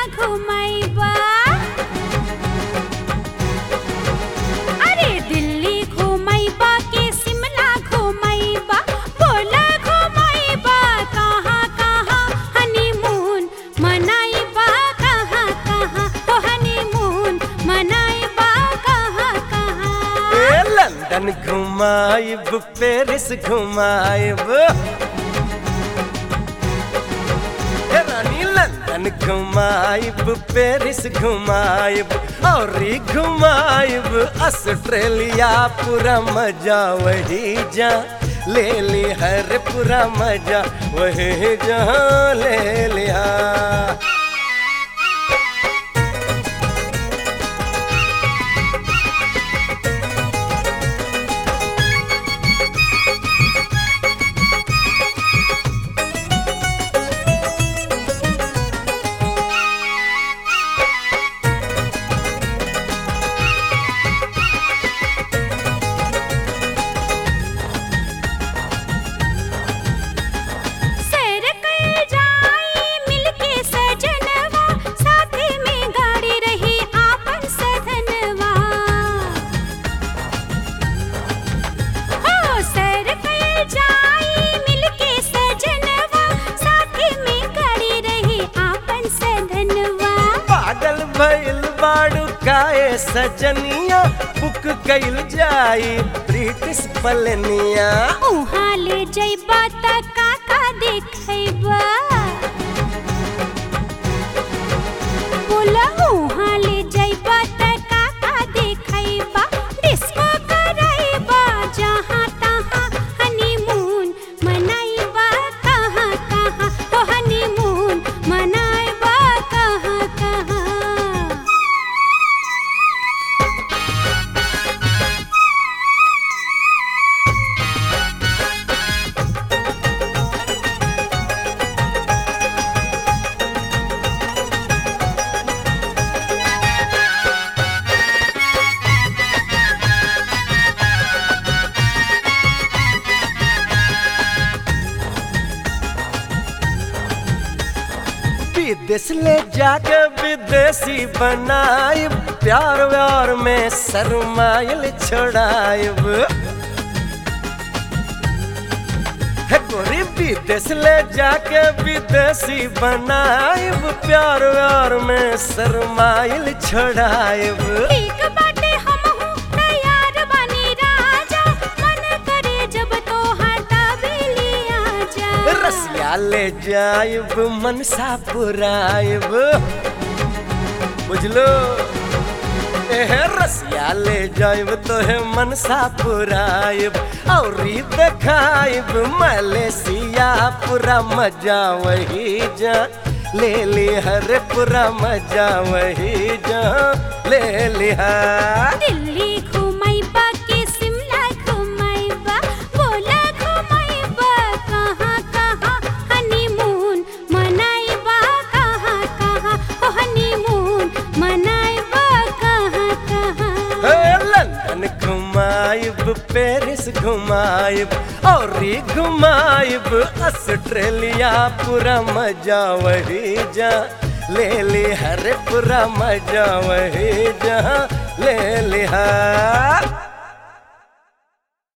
घुमाइबा अरे दिल्ली घुमाइबा के शिमला घुमाइबा बोला घुमाइबा कहाँ कहाँ हनीमून मनाइबा कहाँ कहाँ ओ हनीमून मनाइबा कहाँ कहाँ ए लंदन घुमाइब पेरिस घुमाइब ए रानी लंदन घुमाइब पेरिस घुमाइब और घुमाइब ऑस्ट्रेलिया पूरा मजा वही जा ले ली हर पूरा मजा वही जहाँ ले लिया सैर कइल जाई मिलके सजनवा साथे में गाड़ी रही आपन सधनवा हो सैर कइल जाई मिलके सजनवा साथे में गाड़ी रही आपन सधनवा पागल भइल बाड़ू काए सजनिया बुक कइल जाई ब्रिटिश पलनिया उहाँ ले जइबा त काका देखैबा बोला उहाँ ले जइबा त काका देखैबा डिस्को करैबा जहाँ तहाँ हनीमून मनाइबा कहाँ कहाँ ओ हनीमून मनाइबा कहाँ कहाँ विदेश ले जाके विदेशी बनाइब प्यार व्यार में शरमाइल छोड़ाइब हे गोरी विदेश ले जाके विदेशी बनाइब प्यार व्यार में शरमाइल छोड़ाइब ठीक बाटे हमहू तैयार बानी राजा मन करे जब तोहार तबेली आजा रसिया ले जाइब मनसा पुराइब बुझलो एह रसिया ले जाइब तोहे मनसा पुराइब और देखाइब मलेशिया पूरा मजा वही जा ले ली हर पूरा मजा वही जा ले लिहा दिल्ली घुमाइबा के शिमला घुमाइबा बोला घुमाइबा कहाँ कहाँ हनीमून मनाइबा कहाँ कहाँ ओ हनीमून मनाइबा कहाँ कहाँ हे लंदन घुमाइब पेरिस घुमाइब और घुमाइब ऑस्ट्रेलिया पूरा मजा वही जा ले ली हर पूरा मजा वही जा ले लिहा